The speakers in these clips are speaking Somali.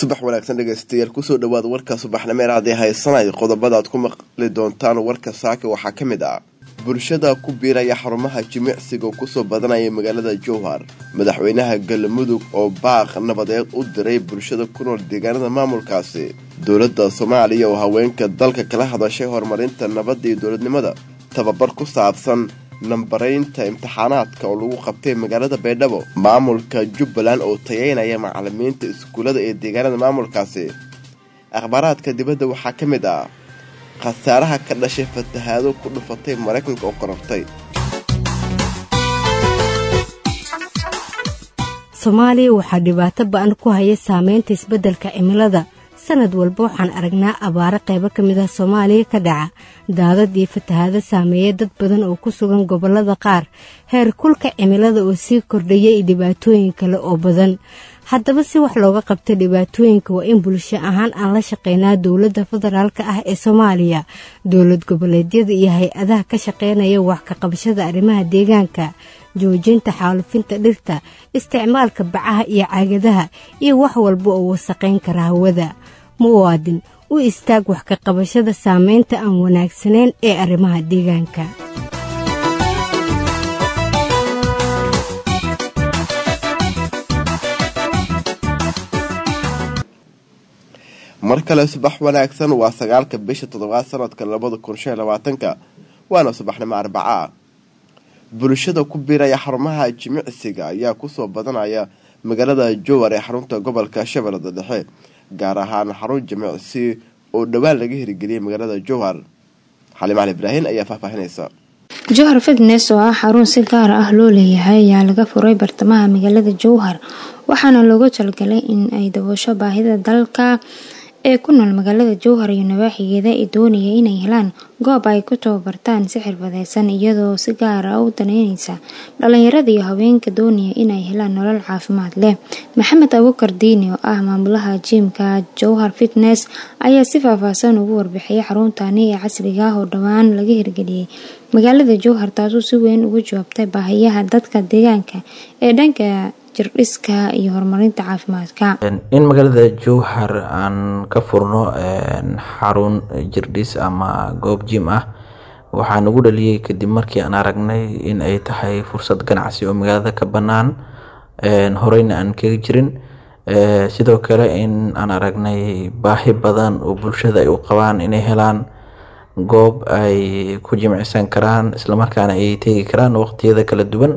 subax wanaagsan dhegeystayaal kusoo dhawaada warka subaxnimeer haddii haysanay qodobada aad ku maqli doontaan warka saaka waxaa ka mid ah bulshada ku biiraya xarumaha jimicsiga oo kusoo badanaya magaalada jowhar madaxweynaha galmudug oo baaq nabadeed u diray bulshada ku nool deegaanada maamulkaasi dowladda soomaaliya oo haweenka dalka kala hadashay horumarinta nabadda iyo dowladnimada tababar ku saabsan nambaraynta imtixaanaadka oo lagu qabtay magaalada baydhabo maamulka jubbaland oo tayeynaya macalimiinta iskuullada ee deegaanada maamulkaasi akhbaaraadka dibadda waxaa ka mid ah khasaaraha ka dhashay fatahaado ku dhufatay maraykanka oo korortay soomaaliya waxaa dhibaato ba-an ku haya saameynta isbeddelka cimilada sanad walba waxaan aragnaa abaaro qaybo ka mid ah soomaaliya ka dhaca daadad iyo fatahaado saameeya dad badan oo ku sugan gobollada qaar heer kulka cimilada oo sii kordhaya iyo dhibaatooyin kale oo badan haddaba si wax looga qabta dhibaatooyinka waa in bulsho ahaan aan la shaqeynaa dowladda federaalk ah ee soomaaliya dowlad goboleedyada iyo hay-adaha ka shaqeynaya wax ka qabashada arrimaha deegaanka joojinta xaalufinta dhirta isticmaalka bacaha iyo caagadaha iyo wax walba oo wasaqayn kara hawada muwaadin u istaag wax ka qabashada saameynta aan wanaagsanayn ee arrimaha deegaanka mar kale subax wanaagsan waa sagaalka bisha toddobaad sanadka labada kun shan labaatanka waana subaxnimo arbaca bulshada ku biiraya xarumaha jimicsiga ayaa kusoo badanaya magaalada jowar ee xarunta gobolka shabeellada dhexe gaar ahaan xarun jimicsi oo dhowaan laga hirgeliyay magaalada jowhar xaliim cali ibraahin ayaa faahfaahinaysa jowhar fitnes oo ah xarun si gaar ah loo leeyahay ayaa laga furay bartamaha magaalada jowhar waxaana looga talgalay in ay daboosho baahida dalka ee ku nool magaalada jowhar iyo nawaaxigeeda ee doonaya inay helaan goob ay ku tababartaan si xirfadeysan iyadoo si gaar ah u daneyneysa dhalinyarada iyo haweenka doonaya inay helaan nolol caafimaad leh maxamed abukar diini oo ah maamulaha jiimka jowhar fitnes ayaa si faahfaahsan ugu warbixiyay xaruntani ee casriga ah oo dhowaan laga hirgeliyey magaalada jowhar taasoo si weyn uga jawaabtay baahiyaha dadka deegaanka ee dhanka jirdhiska iyo horumarinta caafimaadka in magaalada jowhar aan ka furno xarun jirdhis ama goob jim ah waxaa nagu dhaliyey kadib markii aan aragnay in ay tahay fursad ganacsi oo magaalada ka bannaan horeyna aan kaga jirin sidoo kale in aan aragnay baahi badan oo bulshada ay u qabaan inay helaan goob ay ku jimicsan karaan islamarkaana ay tegi karaan waqtiyada kala duwan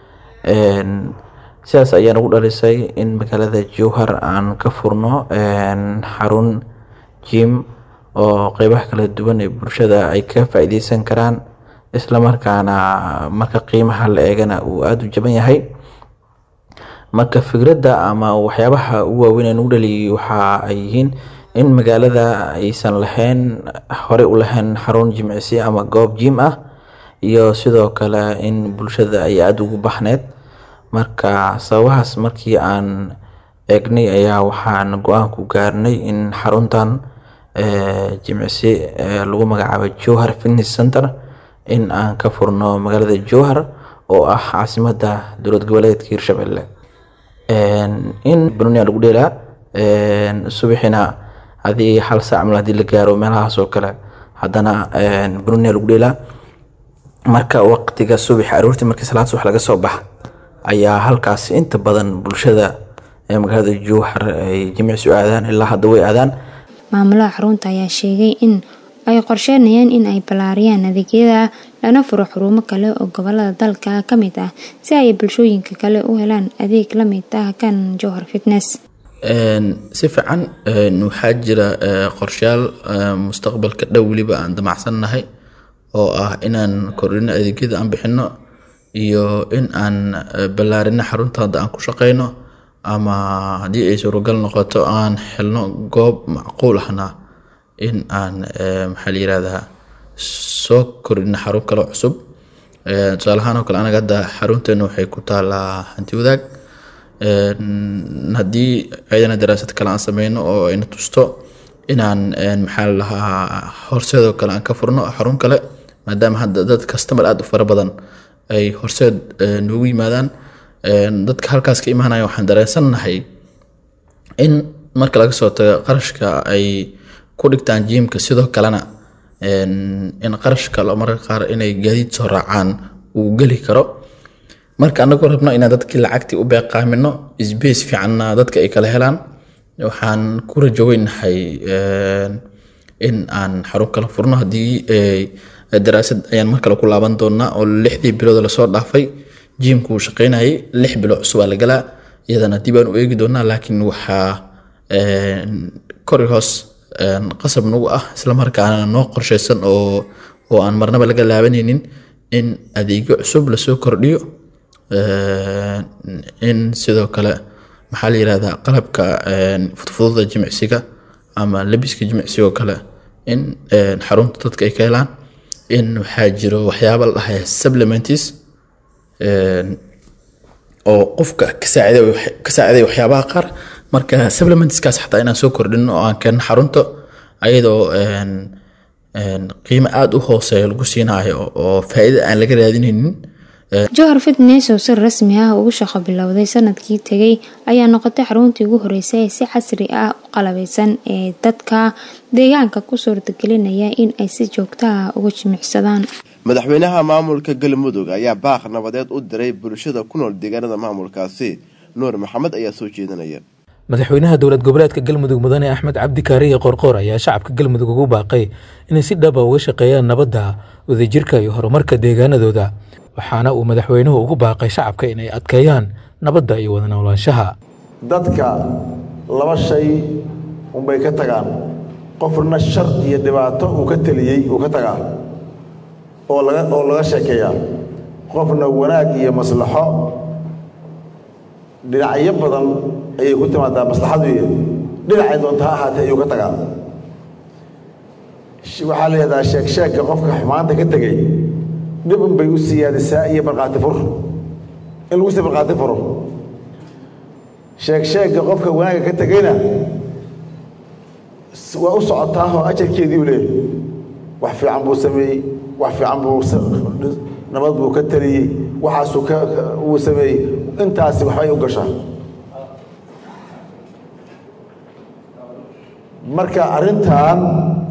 sidaas ayaa nagu dhalisay in magaalada jowhar aan ka furno xarun jim oo qeybaha kala duwan ee bulshada ay ka faa-ideysan karaan islamarkaana marka qiimaha la eegana uu aada u jaban yahay marka fikradda ama waxyaabaha ugu waaweyn ee nagu dhaliyay waxa ay yihiin in magaalada aysan lahayn horey u lahayn xarun jimicsi ama goob jim ah iyo sidoo kale in bulshada ay aada ugu baxneyd marka sababahaas markii aan eegnay ayaa waxaan go-aan ku gaarnay in xaruntan jimicsi lagu magacaabo jowhar fitness center in aan ka furno magaalada jowhar oo ah caasimada dowlad goboleedka hirshabelle in banonia lagu dheelaa subaxina hadii hal saac mal hadii la gaaro meelahaas oo kale haddana banonia lagu dheelaa marka waqtiga subax aroortii markii salaad subax laga soo baxa ayaa halkaas inta badan bulshada ee magaalada jowhar ay jimicsi u aadaan ilaa hadda way aadaan maamulaha xarunta ayaa sheegay in ay qorsheynayaan in ay ballaariyaan adeegyada lana furo xurumo kale oo gobolada dalka ka mid ah si ay bulshooyinka kale u helaan adeeg la mid ah kan jowhar fitness si fiican waxaa jira qorshayaal mustaqbalka dhow weliba aan damacsannahay oo ah inaan kordhino adeegyada aan bixino iyo in aan ballaarino xarunta hadda aan ku shaqeyno ama haddii ay suuragal noqoto aan helno goob macquul ahna in aan maxaa la yirahdaa soo kordhino xarun kale cusub tusaale ahaan oo kale anaga hadda xarunteena waxay ku taalaa hanti wadaag haddii ayadana daraasad kale aan sameyno oo ayna tusto inaan maxaa la lahaa horseedoo kale aan ka furno xarun kale maadaama hadda dad customer aada u fara badan ay horseed noogu yimaadaan dadka halkaas ka imaanaya waxaan dareensannahay in marka laga soo tago qarashka ay ku dhigtaan jiimka sidoo kalena in qarash kale mararka qaar inay gaadiid soo raacaan uu geli karo marka anagoo rabno inaan dadkii lacagtii u beeqaamino sbace fiicanna dadka ay kala helaan waxaan ku rajoweynahay in aan xarun kala furno haddii daraasad ayaan mar kale ku laaban doonaa oo lixdii bilood lasoo dhaafay jiimku uu shaqeynayay lix bilo cusub aa la galaa iyadana dib aan u eegi doonaa laakiin waxaa kori hoos qasab nagu ah islamarkaana noo qorsheysan oo oo aan marnaba laga laabanaynin in adeegyo cusub lasoo kordhiyo in sidoo kale maxaa la yirahdaa qalabka fudfududa jimicsiga ama labiska jimicsiga oo kale in xarunta dadka ay ka helaan in waxaa jiro waxyaaba la dhahay supplements oo qofka ka saaciday waxyaabaha qaar marka supplementskaas xataa inaan soo kordhino oo aan keenno xarunta ayadoo qiimo aada u hooseeya lagu siinayo oo faa'iida aan laga raadinaynin johar fitnes oo si rasmi ah ugu shaqo bilowday sanadkii tegay ayaa noqotay xaruntii ugu horeysay ee si casri ah u qalabeysan ee dadka deegaanka ku suurtagelinaya in ay si joogto ah uga jimicsadaan madaxweynaha maamulka galmudug ayaa baaq nabadeed u diray bulshada ku nool deegaanada maamulkaasi nuur maxamed ayaa soo jeedinaya madaxweynaha dowlad goboleedka galmudug mudane axmed cabdi kaariye qorqoor ayaa shacabka galmudug ugu baaqay inay si dhaba uga shaqeeyaan nabadda wadajirka iyo horumarka deegaanadooda waxaana uu madaxweynuhu ugu baaqay shacabka inay adkeeyaan nabadda iyo wada noolaanshaha dadka laba shay unbay ka tagaan qofna shar iyo dhibaato uu ka teliyey uu ka tagaa oo laga oo laga sheekeeyaa qofna wanaag iyo maslaxo dhinacyo badan ayay ku timaadaa maslaxadu iyo dhinacay doonta ha ahaatee ayuu ka tagaa waxaa leedaha sheegsheegka qofka xumaanta ka tegey dhib un bay u siyaadisaa iyo markhaati fur in lagu sii markhaati furo sheegsheegga qofka wanaagga ka tegeyna waa u socotaahoo ajarkeedii u leeyahy wax fiican buu sameeyey wax fiican buu nabad buu ka taliyey waxaasuu ka uu sameeyey intaasi waxbay u gashaa marka arrintan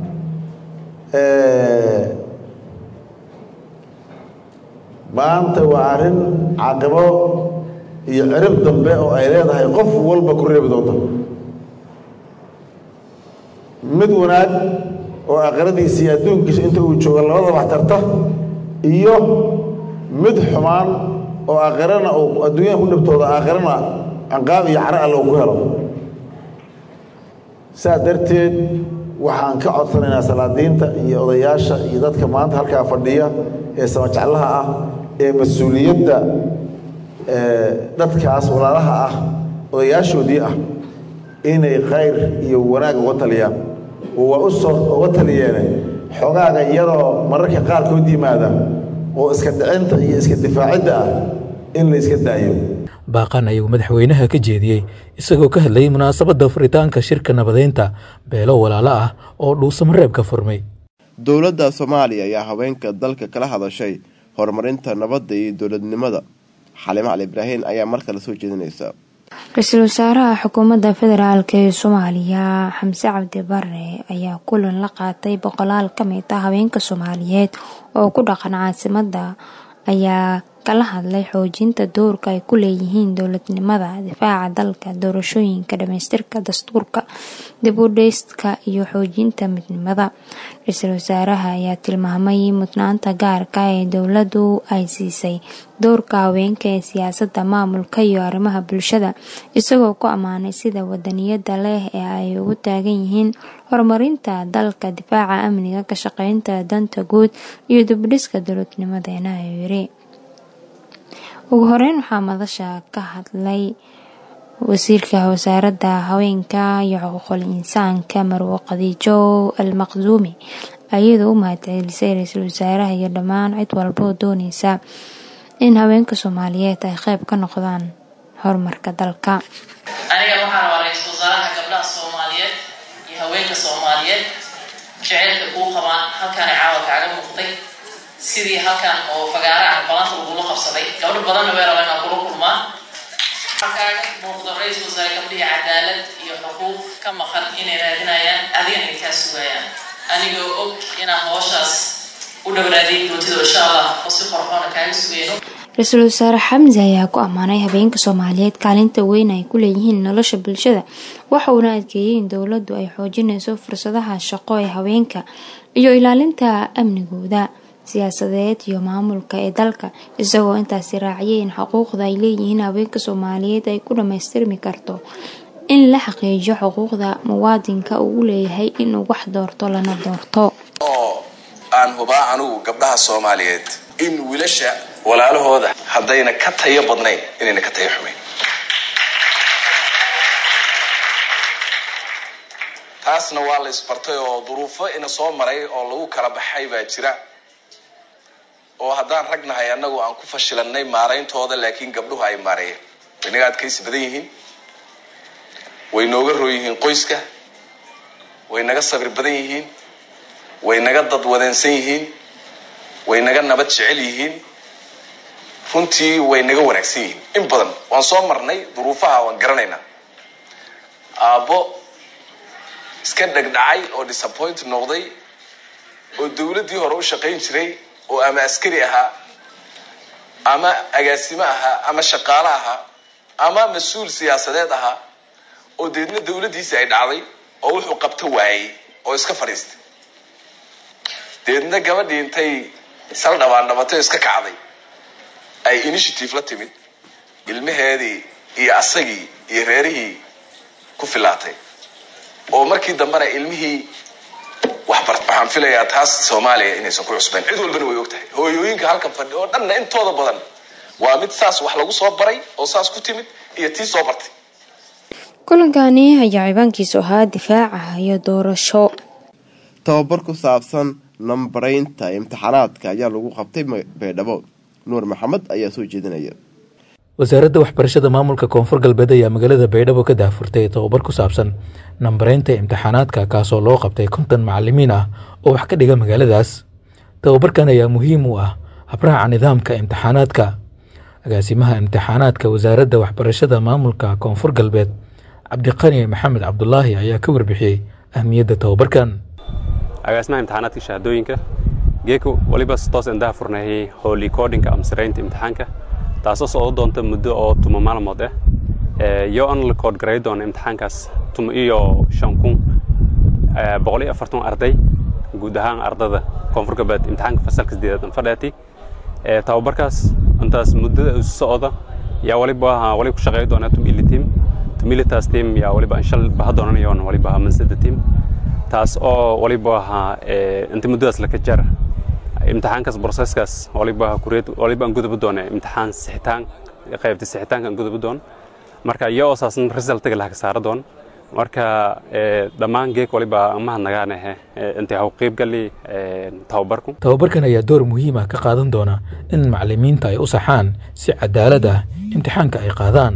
maanta waa arrin caqibo iyo cirib dambe oo ay leedahay qof walba ku reebi doonta mid wanaag oo aqradiisa iyo adduunkiisa inta uu jooga labada wax tarta iyo mid xumaan oo aakhirana uu adduunyada ku dhibtooda aakhirana canqaab iyo caro alle uu ku helo saa darteed waxaan ka codsanaynaa salaadiinta iyo odayaasha iyo dadka maanta halkaa fadhiya ee samajeclaha ah ee mas-uuliyadda dadkaas walaalaha ah odayaashoodii ah inay khayr iyo wanaag uga taliyaan waa u soo uga taliyeene xogaaga iyadoo mararka qaarkood yimaada oo iska dhicinta iyo iska difaacidda ah in la iska daayo baaqan ayuu madaxweynaha ka jeediyey isagoo ka hadlayay munaasabadda furitaanka shirka nabadeynta beelo walaalo ah oo dhuusamareebka furmay dowladda soomaaliya ayaa haweenka dalka kala hadashay horumarinta nabadda iyo dowladnimada xalimo cali ibraahin ayaa mar kale soo jeedinaysa ra-iisul wasaaraha xukuumadda federaalk ee soomaaliya xamse cabdi bare ayaa kulan la qaatay boqolaal ka mid ah haweenka soomaaliyeed oo ku dhaqan caasimadda ayaa kala hadlay xoojinta doorka ay ku leeyihiin dowladnimada difaaca dalka doorashooyinka dhamaystirka dastuurka dib u dheyska iyo xoojinta midnimada ra-iisul wasaaraha ayaa tilmaamay mudnaanta gaarka ee dowladdu ay siisay doorka haweenka ee siyaasadda maamulka iyo arrimaha bulshada isagoo ku ammaanay sida wadaniyada leh ee ay ugu taagan yihiin horumarinta dalka difaaca amniga ka shaqeynta danta guud iyo dibdhiska dowladnimadeena ayuu yiri ugu horeyn waxaa madasha ka hadlay wasiirka wasaaradda haweenka iyo xuquuqul insaanka marwo khadiijo al maqduumi ayadoo u mahadcelisay ra-iisul wasaaraha iyo dhammaan cid walba oo dooneysa in haweenka soomaaliyeed ay qeyb ka noqdaan horumarka dalka aniga waxaan rabaa ra-iisul wasaaraha gabdhaha soomaaliyeed iyo haweenka soomaaliyeed jaceylka kuu qabaan halkaana caawa kaaga muuqday sidii halkan oo fagaaraha balanta lagula qabsaday gabdho badanna way rabaa inaan kula kulmaa halkaaga muuqdo ra-iisul wasaare gabdhihii cadaalad iyo xuquuq ka maqan inay raadinayaan adigana ay kaa sugayaan anigoo og inaan hooshaas u dhowraadin doontida insha allah oo si qorxoona kaaga sugayno ra-iisul wasaare xamse ayaa ku ammaanay habeenka soomaaliyeed kaalinta weyn ay ku leeyihiin nolosha bulshada waxa uuna adkeeyey in dowladdu ay xoojinayso fursadaha shaqo ee haweenka iyo ilaalinta amnigooda siyaasadeed iyo maamulka ee dalka isagoo intaasi raaciyay in xuquuqda ay leeyihiin haweenka soomaaliyeed ay ku dhammaystirmi karto in la xaqiijiyo xuquuqda muwaadinka uu leeyahay inuu wax doorto lana doorto oo aan hubaa anugu gabdhaha soomaaliyeed in wiilasha walaalahooda haddayna ka tayo badnayn inayna ka tayo xumayn taasna waa la isbartay oo duruufo ina soo maray oo lagu kala baxay baa jira oo haddaan rag nahay annagu aan ku fashilannay maarayntooda laakiin gabdhuhu ay maareeyeen way naga adkaysi badan yihiin way nooga roo yihiin qoyska way naga sabir badan yihiin way naga dad wadeensan yihiin way naga nabad jecel yihiin runtii way naga wanaagsan yihiin in badan waan soo marnay duruufaha waan garanaynaa aabbo iska dhegdhacay oo disappoint noqday oo dawladdii hore u shaqayn jiray oo ama askari ahaa ama agaasimo ahaa ama shaqaale ahaa ama mas-uul siyaasadeed ahaa oo deedna dawladdiisi ay dhacday oo wuxuu qabto waayey oo iska fadhiistay deedna gabadhii intay sal dhabaan dhabatay oo iska kacday ay initiative la timid ilmaheedii iyo asagii iyo reerihii ku filaatay oo markii dambena ilmihii waxbart waxaan filayaa taas soomaaliya inaysan ku cusbayn cid walbana way og tahay hooyooyinka halkan fadhi oo dhanna intooda badan waa mid saas wax lagu soo baray oo saas ku timid iyo tii soo bartay kulankani ayaa cibaankiisu ahaa difaaca iyo doorasho tababar ku saabsan nambaraynta imtixaanaadka ayaa lagu qabtay baydhabo nuur maxamed ayaa soo jeedinaya wasaaradda waxbarashada maamulka koonfur galbeed ayaa magaalada baydhabo ka daahfurtay tababar ku saabsan nambaraynta imtixaanaadka kaasoo loo qabtay konton macalimiin ah oo wax ka dhiga magaaladaas tababarkan ayaa muhiim u ah habraaca nidaamka imtixaanaadka agaasimaha imtixaanaadka wasaaradda waxbarashada maamulka koonfur galbeed cabdiqani maxamed cabdulaahi ayaa ka warbixiyey ahmiyadda tababarkan agaasimaha imtixaanaadka shahaadooyinka geeko waliba toos aan daahfurnayay holy codinka ama siraynta imtixaanka taasoo socdo doonta muddo oo tuma maalmood ah iyo aan la kood garay doono imtixaankaas tuma iyo shan kun boqol iyo afartan arday guud ahaan ardada koonfur galbeed imtixaanka fasalka sideedaad aan fadhaatay tababarkaas intaas muddada isu socda yaa waliba wali ku shaqeey doonaa tum ili team tum ili taas team yaa waliba anshal baha doonanayoon waliba mansada team taas oo waliba ahaa inta muddadaas laka jar imtixaankaas broseskaas waliba kureed waliba aan gudubi doona imtixaan sixitaan qaybta sixitaanka aan gudubi doon marka iyo oo saasan resultiga laha ka saara doon marka dhammaan geek waliba mahadnagaanahe intay haw qeybgali tababarku tababarkan ayaa door muhiim ah ka qaadan doona in macalimiinta ay u saxaan si cadaalad ah imtixaanka ay qaadaan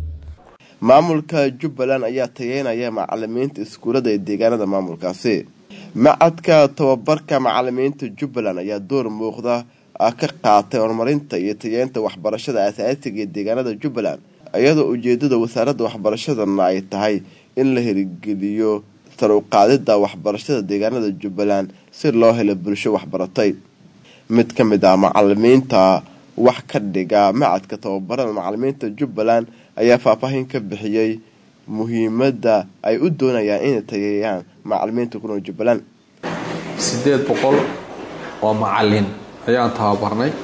maamulka jubbaland ayaa tageynaya macalimiinta iskuullada ee deegaanada maamulkaasi macadka tababarka macalimiinta jubbaland ayaa door muuqda ka qaatay horumarinta iyo tageynta waxbarashada asaasiga ee deegaanada jubbaland iyadoo ujeedada wasaaradda waxbarashadana ay tahay in la hirgeliyo saruqaadida waxbarashada deegaanada jubbaland si loo helo bulsho waxbaratay mid ka mid ah macalimiinta wax ka dhiga macadka tababarada macalimiinta jubbaland ayaa faahfaahin ka bixiyey muhiimadda ay u doonayaan inay tageeyaan macalimiinta ku nool jubbaland siddeed boqol oo macalin ayaan tababarnay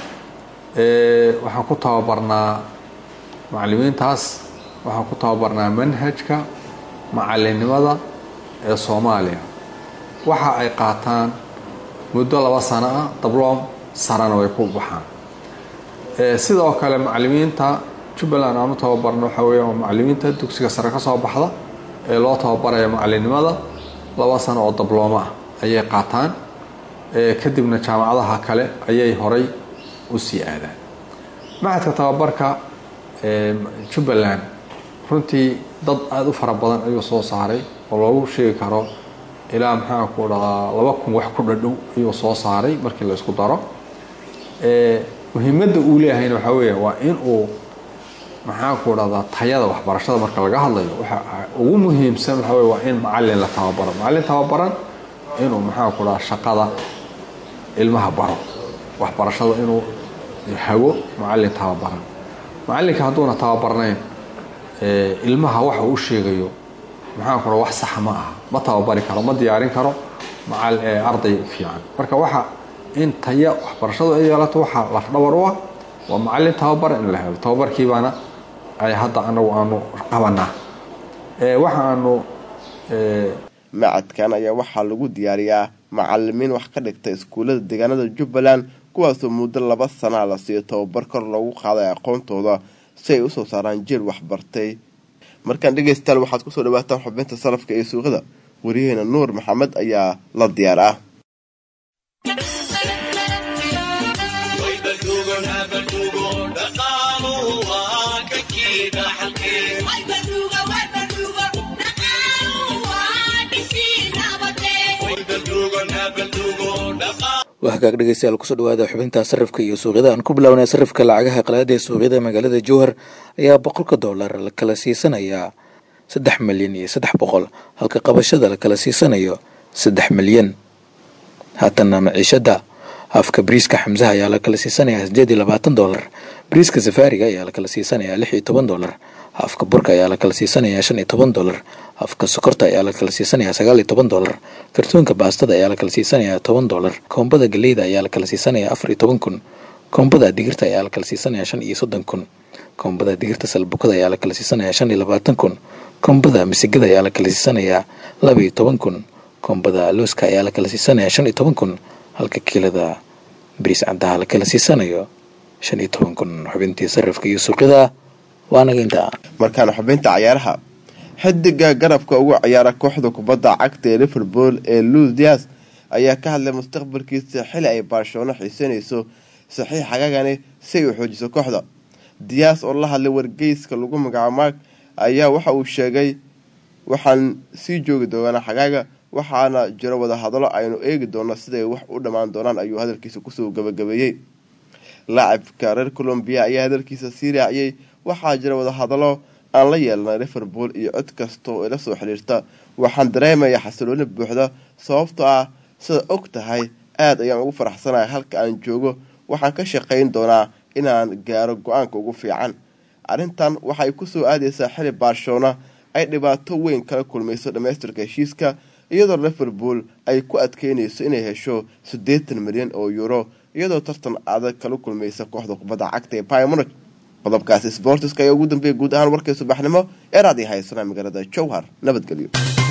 waxaan ku tababarnaa macalimiintaas waxaan ku tababarnaa manhajka macalinimada ee soomaaliya waxa ay qaataan muddo laba sano ah dabloom sarana way ku baxaan sidoo kale macalimiinta jubbaland aanu tababarno waxaa weya waa macalimiinta dugsiga sare ka soo baxda ee loo tababaraya macalinimada laba sano oo dablooma ah ayay qaataan kadibna jaamacadaha kale ayay horay u sii aadaan macadka tababarka jubbaland runtii dad aada u fara badan ayuu soo saaray oo loogu sheegi karo ilaa maxaa ku dhadaa laba kun wax ku dhadhow ayuu soo saaray markii la isku daro muhiimadda uu leeyahayna waxaa weya waa in uu maxaan ku dhahdaa tayada waxbarashada marka laga hadlayo waxa ugu muhiimsan waxa wey waa in macalin la tababaro macalin tababaran inuu maxaan ku dhahaa shaqada ilmaha baro waxbarashada inuu hago macalin tababaran macalinka hadduuna tababarnayn ilmaha waxa uu sheegayo maxaan ku dhaha wax saxa ma aha ma tababari karo ma diyaarin karo macal arday fiican marka waxa in taya waxbarashadu ay yeelato waxaa lafdhabar u ah waa macalin tababar in la helo tababarkiibaana ay hadda anagu aanu qabanaa waxa aanu macadkan ayaa waxaa lagu diyaariyaa macalimiin wax ka dhigta iskuullada deegaanada jubbaland kuwaasoo muddo laba sanaa la siiyo tababar kor loogu qaaday aqoontooda si ay usoo saaraan jeel waxbartay markaan dhegaystayaal waxaad kusoo dhawaataan xubinta salafka iyo suuqada wariyaheena nuur maxamed ayaa la diyaar ah waa hagaag dhegeystayaal kusoo dhawaada xubinta sarifka iyo suuqyada aan ku bilownay sarifka lacagaha qalaada ee suuqyada magaalada jowhar ayaa boqolka dollar la kala siisanayaa saddex milyan iyo saddex boqol halka qabashada la kala siisanayo saddex milyan haatana maciishada afka bariiska xamsaha ayaa la kala siisanayaa sideed iyo labaatan dollar bariiska safaariga ayaa la kala siisanayaa lix iyo toban dollar afka burka ayaa la kala siisanayaa shan iyo toban dollar afka sokorta ayaa la kala siisanayaa sagaal iyo toban dollar kartoonka baastada ayaa la kala siisanayaa toban dollar koombada galeyda ayaa la kala siisanayaa afar iyo toban kun koombada digirta ayaa la kala siisanayaa shan iyo soddon kun koombada digirta salbukada ayaa la kala siisanayaa shan iyo labaatan kun koombada misigada ayaa la kala siisanayaa laba iyo toban kun koombada looska ayaa la kala siisanayaa shan iyo toban kun halka kiilada bariis caddaha la kala siisanayo shan iyo toban kun xubintii sarifka iyo suuqyada waanaga intaa markaana xubinta cayaaraha xidiga garabka ugu ciyaara kooxda kubadda cagta ee liverpool ee luis dias ayaa ka hadlay mustaqbalkiisa xili ay barshabono xiiseynayso saxiix xagaagani si ay u xoojiso kooxda dias oo la hadlay wargeyska lagu magacaabo mark ayaa waxa uu sheegay waxaan sii joogi doonaa xagaaga waxaana jiro wadahadalo aynu eegi doono siday wax u dhammaan doonaan ayuu hadalkiisa kusoo gabagabeeyey laacibka reer colombiya ayaa hadalkiisa sii raaciyey waxaa jira wadahadalo aan la yeelanay liverpool iyo cod kasta oo ila soo xiriirta waxaan dareemayaa xasilooni buuxda sababtoo ah sida og tahay aada ayaan ugu faraxsanahay halka aan joogo waxaan ka shaqayn doonaa inaan gaaro go-aanka ugu fiican arrintan waxay kusoo aadaysaa xili barcelona ay dhibaato weyn kala kulmayso dhammaystirka heshiiska iyadoo liverpool ay ku adkeynayso inay hesho siddeetan milyan oo euro iyadoo tartan adag kala kulmaysa kooxda kubadda cagta ee pymonic qodobkaasi sbortiska ayaa ugu dambeeyay guud ahaan warkay subaxnimo ee raad i haysana magaalada jowhar nabadgelyo